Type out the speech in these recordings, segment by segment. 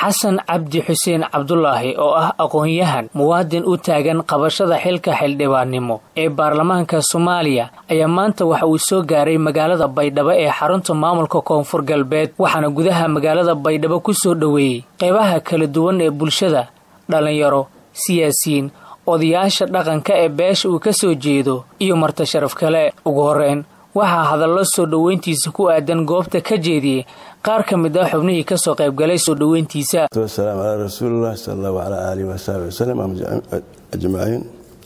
xasan cabdi xuseen cabdulaahi oo ah aqoon-yahan muwaadin u taagan qabashada xilka xildhibaannimo ee baarlamaanka soomaaliya ayaa maanta waxa uu soo gaaray magaalada baydhabo ee xarunta maamulka koonfur galbeed waxaana gudaha magaalada baydhabo ku soo dhoweeyey qeybaha kala duwan ee bulshada dhallinyaro siyaasiyiin odayaasha dhaqanka ee beesha uu ka soo jeedo iyo marti sharaf kale ugu horreyn waxaa hadallo soo dhoweyntiisa ku aadan goobta ka jeediyey qaar ka mid ah xubnihii ka soo qaybgalay soo dhoweyntiisa wasalaamu calaa rasuulilah sal allahu calaa aalihi wasaxbi wasalam ajmaciin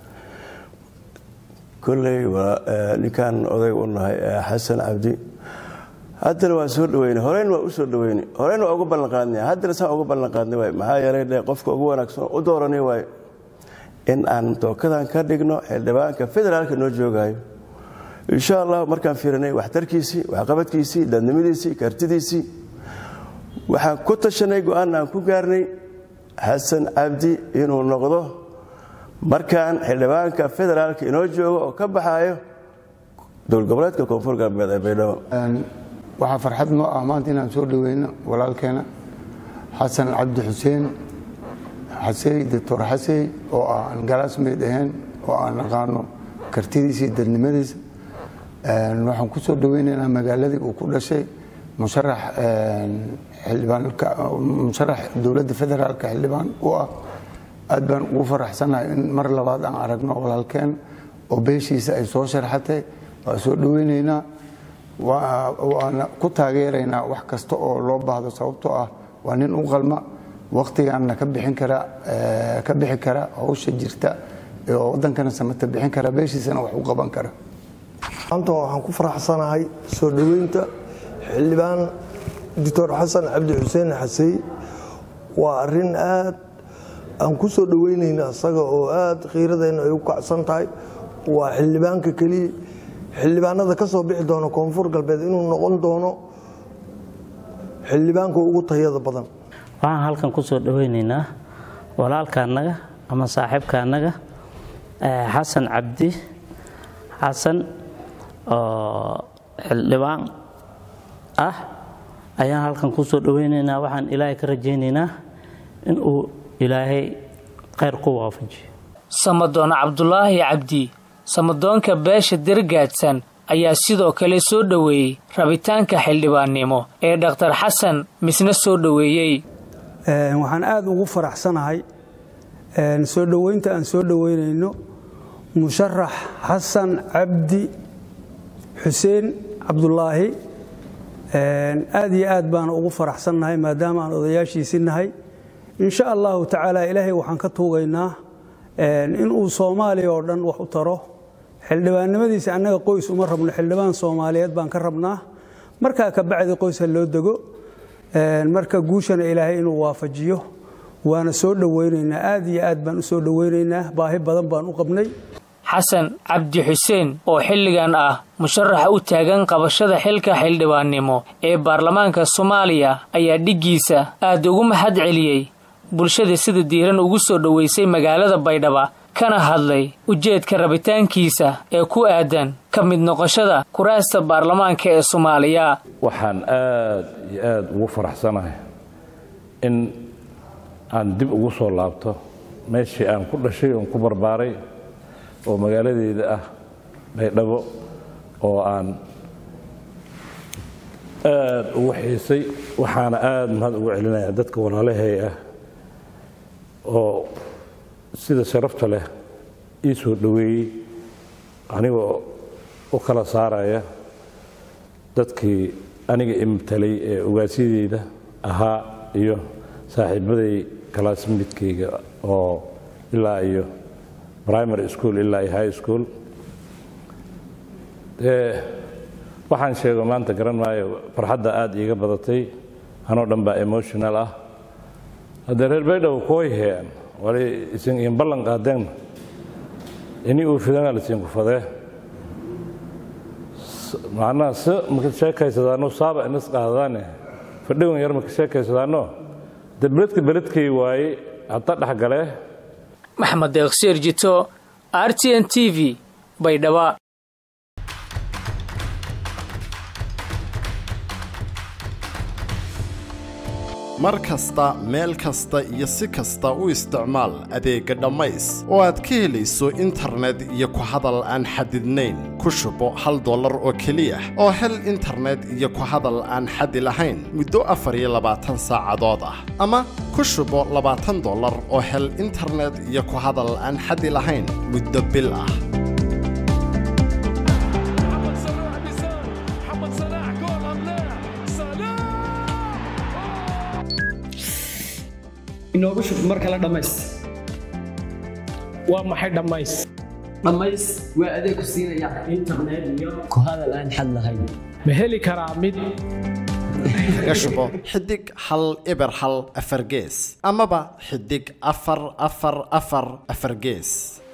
kolley ninkaan oday u nahay xasan cabdi haddana waa soo dhaweyne horeyna waa u soo dhaweyne horeyna waa uga ballanqaadnay haddana saan uga ballanqaadnay waay maxaa yeelay dhe qofka ugu wanaagsan u dooranay waay in aan tookadan ka dhigno xildhibaanka federaalka noo joogaayo insha allah markaan fiirinay waxtarkiisii waxqabadkiisii dadnimadiisii kartidiisii waxaan ku tashanay go-aanna aan ku gaarnay xasan cabdi inuu noqdo markaan xildhibaanka federaalka inoo joogo oo ka baxaayo dowlad goboleedka koonfur galbeed ee baydhabo waxaa farxad noo ah maanta inaan soo dhaweyno walaalkeena xasan cabdi xuseen xasey doctor xasey oo ah aan galaasmeyd ahayn oo aan naqaano kartidiisa iyo dadnimadiisa waxaan ku soo dhaweynaynaa magaaladii uu ku dhashay musharax musharax dowladda federaalka xildhibaan u ah aad baan ugu faraxsanahay in mar labaad aan aragno walaalkeen oo beeshiisa ay soo sharxatay waa soo dhaweynaynaa waana ku taageeraynaa wax kasta oo loo baahdo sababtoo ah waa nin u qalma wakhtigaanna ka bixin kara ka bixi kara hawsha jirta oo waddankana samata bixin kara beeshiisana wax u qaban kara maanta waxaan ku faraxsanahay soo dhoweynta xildhibaan doctor xasan cabdi xuseen xasey waa arrin aad aan ku soo dhoweynayna isaga oo aad khiiradeenna ay u kacsan tahay waa xildhibaanka keliya xildhibaanada ka soo bixi doona koonfur galbeed inuu noqon doono xildhibaanka ugu tayada badan waxaan halkan ku soo dhoweynaynaa walaalkaanaga ama saaxiibkaanaga xasan cabdi xasan oo xildhibaan ah ayaan halkan ku soo dhoweynaynaa waxaan ilaahay ka rajaynaynaa in uu ilaahay khayr ku waafajiyo samadoon cabdulaahi cabdi samadoonka beesha dirgaadsan ayaa sidoo kale soo dhoweeyey rabitaanka xildhibaannimo ee dhakhtar xasan misna soo dhoweeyey waxaan aada ugu faraxsanahay soo dhoweynta aan soo dhoweynayno musharax xasan cabdi xuseen cabdulaahi aad iyo aad baana ugu faraxsannahay maadaama aan odayaashiisi nahay insha allahu tacaala ilaahay waxaan ka tuugaynaa inuu soomaaliya oo dhan wax u taro xildhibaannimadiisa annaga qoys uma rabno xildhibaan soomaaliyeed baan ka rabnaa markaa ka bacdi qoys ha loo dego marka guushana ilaahay inuu waafajiyo waana soo dhoweynaynaa aad iyo aad baan u soo dhoweynaynaa baahi badan baan u qabnay xasan cabdi xuseen oo xilligan ah musharaxa u taagan qabashada xilka xildhibaannimo ee baarlamaanka soomaaliya ayaa dhiggiisa aad ugu mahad celiyey bulshada sida diiran ugu soo dhoweysay magaalada baydhaba kana hadlay ujeedka rabitaankiisa ee ku aadan ka mid noqoshada kuraasta baarlamaanka ee soomaaliya waxaan aad iyo aad ugu faraxsanahay in aan dib ugu soo laabto meeshii aan ku dhashay oon ku barbaaray oo magaaladeeda ah baydhabo oo aan aad ugu xiisay waxaana aad mahad ugu celinaya dadka walaalahay ah oo sida sharafta leh ii soo dhoweeyey anigoo u kala saaraya dadkii aniga imtalay ee ogaasyadeyda ahaa iyo saaxiibaday kalaasmidkayga oo ilaa iyo primary school ilaa iyo high school dee waxaan sheego maanta garan maayo farxadda aad iiga badatay anoo dhan baa emotional ah haddee reer baydhabo kooy hean wali isin in ballan qaadeen ini uu fidana lasiinku fadee macnaha si maka sheekaysadaano saaba inas qaadadaane fadhiwan yar maka sheekaysadaano de beledka beledkay waaye hadda dhexgalee maxmed deeqsiir jito r t n t v baydhaba mar kasta meel kasta iyo si kasta u isticmaal adeegga dhammays oo aad ka helayso internet iyo ku hadal aan xadidnayn ku shubo hal dollar oo keliya oo hel internet iyo ku hadal aan xadi lahayn muddo afar iyo labaatan saacadood ah ama ku shubo labaatan dollar oo hel internet iyo ku hadal aan xadi lahayn muddo bil ah inoogu shub mar kale dhammays waa maxay dhammays dhammays waa adeeg ku siinaya internet iyo ku hadal aan xad lahayn ma heli karaa mid kaga shubo xidig hal eber hal afar gees amaba xidig afar afar afar afar gees